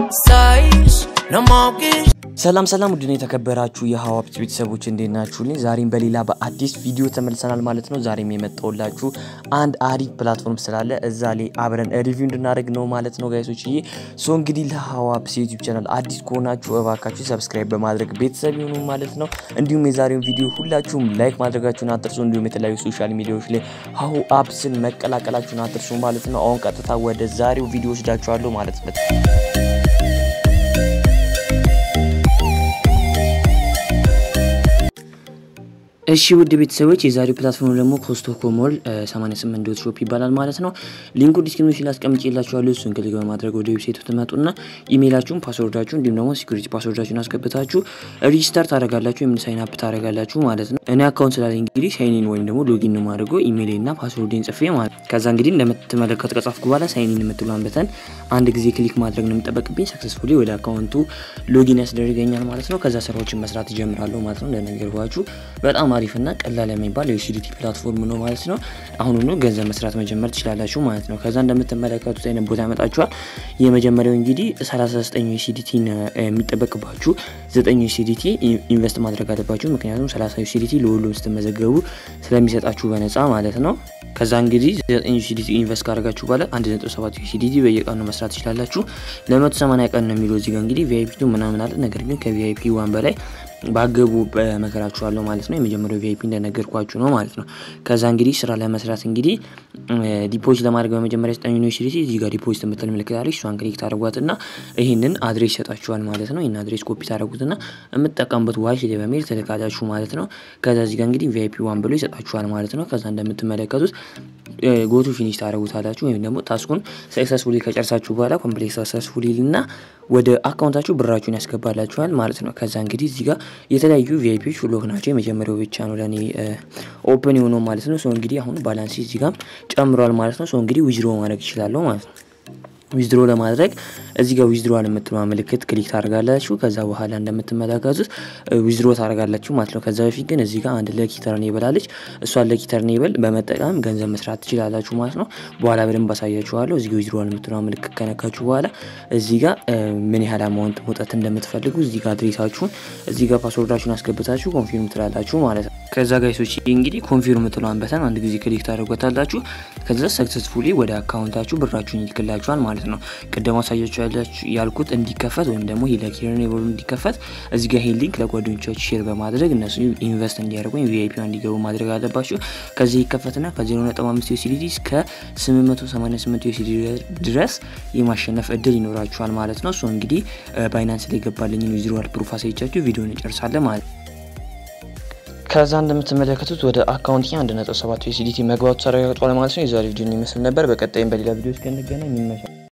Sais, no more kiss. ሰላም ሰላም ውድን የተከበራችሁ የሀዋፕት ቤተሰቦች እንዴት ናችሁልኝ? ዛሬም በሌላ በአዲስ ቪዲዮ ተመልሰናል ማለት ነው። ዛሬም የመጣሁላችሁ አንድ አሪፍ ፕላትፎርም ስላለ እዛ ላይ አብረን ሪቪው እንድናደርግ ነው ማለት ነው ጋይሶች። ዬ ሶ እንግዲህ ለሀዋፕስ ዩቲዩብ ቻናል አዲስ ከሆናችሁ እባካችሁ ሰብስክራይብ በማድረግ ቤተሰብ ይሁኑ ማለት ነው። እንዲሁም የዛሬውን ቪዲዮ ሁላችሁም ላይክ ማድረጋችሁን አትርሱ። እንዲሁም የተለያዩ ሶሻል ሚዲያዎች ላይ ሀሁ አፕስን መቀላቀላችሁን አትርሱ ማለት ነው። አሁን ቀጥታ ወደ ዛሬው ቪዲዮ ወስዳችኋለሁ ማለት ነው። እሺ ውድ ቤተሰቦች የዛሬው ፕላትፎርም ደግሞ ኮስቶኮ ሞል 88 ዶት ሾፕ ይባላል ማለት ነው። ሊንኩ ዲስክሪፕሽን ላይ አስቀምጬላችኋለሁ። እሱን ክሊክ በማድረግ ወደ ዌብሳይቱ ትመጡና ኢሜይላችሁን፣ ፓስወርዳችሁ እንዲሁም ደግሞ ሲኩሪቲ ፓስወርዳችሁን አስገብታችሁ ሪጂስተር ታደርጋላችሁ ወይም ሳይን አፕ ታደርጋላችሁ ማለት ነው። እኔ አካውንት ስላለኝ እንግዲህ ሳይኒን ወይም ደግሞ ሎጊን ነው ማድረገው ኢሜይልና ፓስወርዴን ጽፌ ማለት ከዛ እንግዲህ እንደምትመለከቱ ከጻፍኩ በኋላ ሳይኒን የምትሏን በተን አንድ ጊዜ ክሊክ ማድረግ ነው የሚጠበቅብኝ። ሰክሰስፉሊ ወደ አካውንቱ ሎጊን ያስደርገኛል ማለት ነው። ከዛ ስራዎችን መስራት ይጀምራለሁ ማለት ነው። እንደነገርኳችሁ በጣም አሪፍና ቀላል የሚባል የዩሲዲቲ ፕላትፎርም ነው ማለት ነው። አሁኑኑ ገንዘብ መስራት መጀመር ትችላላችሁ ማለት ነው። ከዛ እንደምትመለከቱት አይነት ቦታ ያመጣችኋል። የመጀመሪያው እንግዲህ 39 ዩሲዲቲ የሚጠበቅባችሁ 9 ዩሲዲቲ ኢንቨስት ማድረግ አለባችሁ። ምክንያቱም 30 ዩሲዲቲ ለሁሉም ስትመዘገቡ ስለሚሰጣችሁ በነፃ ማለት ነው። ከዛ እንግዲህ 9 ዩሲዲቲ ኢንቨስት ካደረጋችሁ በኋላ 1.7 ዩሲዲቲ በየቀኑ መስራት ትችላላችሁ። ለ180 ቀን ነው የሚለው እዚጋ እንግዲህ ቪአይፒ ምናምን አለ። ነገር ግን ከቪአይፒ ዋን በላይ ባገቡ በመከራችኋለሁ ማለት ነው። የመጀመሪያው ቪአይፒ እንደነገርኳችሁ ነው ማለት ነው። ከዛ እንግዲህ ስራ ለመስራት እንግዲህ ዲፖዚት ለማድረግ በመጀመሪያ ዘጠኝ ዩኒቨርሲቲ እዚህ ጋር ዲፖዚት የምትል ምልክት አለች። እሷን ክሊክ ታደርጓትና ይህንን አድሬስ ይሰጣችኋል ማለት ነው። ይህን አድሬስ ኮፒ ታደርጉትና የምትጠቀሙበት ዋይስ ላይ በሜል ትልካላችሁ ማለት ነው። ከዛ እዚህ ጋር እንግዲህ ቪአይፒ ዋን ብሎ ይሰጣችኋል ማለት ነው። ከዛ እንደምትመለከቱት ጎቱ ፊኒሽ ታደረጉታላችሁ ወይም ደግሞ ታስኩን ሰክሰስፉሊ ከጨርሳችሁ በኋላ ኮምፕሌክስ ሰክሰስፉሊ ልና ወደ አካውንታችሁ ብራችሁን ያስገባላችኋል ማለት ነው። ከዛ እንግዲህ እዚህ ጋር የተለያዩ ቪአይፒዎች ሎክ ናቸው። የመጀመሪያው ብቻ ነው ለእኔ ኦፕን የሆነው ማለት ነው። ሰው እንግዲህ አሁን ባላንስ እዚህ ጋር ጨምሯል ማለት ነው። ሰው እንግዲህ ዊዝድሮ ማድረግ ይችላለሁ ማለት ነው። ዊዝድሮ ለማድረግ እዚህ ጋር ዊዝድሮዋል የምትለዋ ምልክት ክሊክ ታደርጋላችሁ። ከዛ በኋላ እንደምትመለከቱት ዊዝድሮ ታደርጋላችሁ ማለት ነው። ከዛ በፊት ግን እዚህ ጋር አንድ ለኪ ተርኔብል አለች። እሷን ለኪ ተርኔብል በመጠቀም ገንዘብ መስራት ትችላላችሁ ማለት ነው። በኋላ በደንብ አሳያችኋለሁ። እዚህ ጋር ዊዝድሮዋል የምትለዋ ምልክት ከነካችሁ በኋላ እዚህ ጋር ምን ያህል አማውንት መውጣት እንደምትፈልጉ እዚህ ጋር አድሬሳችሁን፣ እዚህ ጋር ፓስወርዳችሁን አስገብታችሁ ኮንፊርም ትላላችሁ ማለት ነው። ከዛ ጋይሶች እንግዲህ ኮንፊርም የምትለዋን በተን አንድ ጊዜ ክሊክ ታደርጓታላችሁ። ከዛ ሰክሰስፉሊ ወደ አካውንታችሁ ብራችሁን ይልክላችኋል ማለት ነው። ቅድም አሳያችሁ ያልኩት እንዲከፈት ወይም ደግሞ ለኪረኔብሉ እንዲከፈት እዚህ ጋር ይሄን ሊንክ ለጓደኞቻችሁ ሼር በማድረግ እነሱ ኢንቨስት እንዲያደርጉ ወይም ቪአይፒ እንዲገቡ ማድረግ አለባችሁ። ከዚህ ይከፈትና ከ0.5 ዩሲዲቲ እስከ 888 ዩሲዲቲ ድረስ የማሸነፍ እድል ይኖራችኋል ማለት ነው። እሱ እንግዲህ ባይናንስ ላይ የገባልኝን ዊዝድሮዋል ፕሩፍ አሳይቻችሁ ቪዲዮን እንጨርሳለን ማለት ነው። ከዛ እንደምትመለከቱት ወደ አካውንት አንድ ነጥብ ሰባት ዩሲዲቲ መግባቱ ተረጋግጧል ማለት ነው። የዛሬ ቪዲዮ ይመስል ነበር። በቀጣይም በሌላ ቪዲዮ እስከንገናኝ ይመሻል።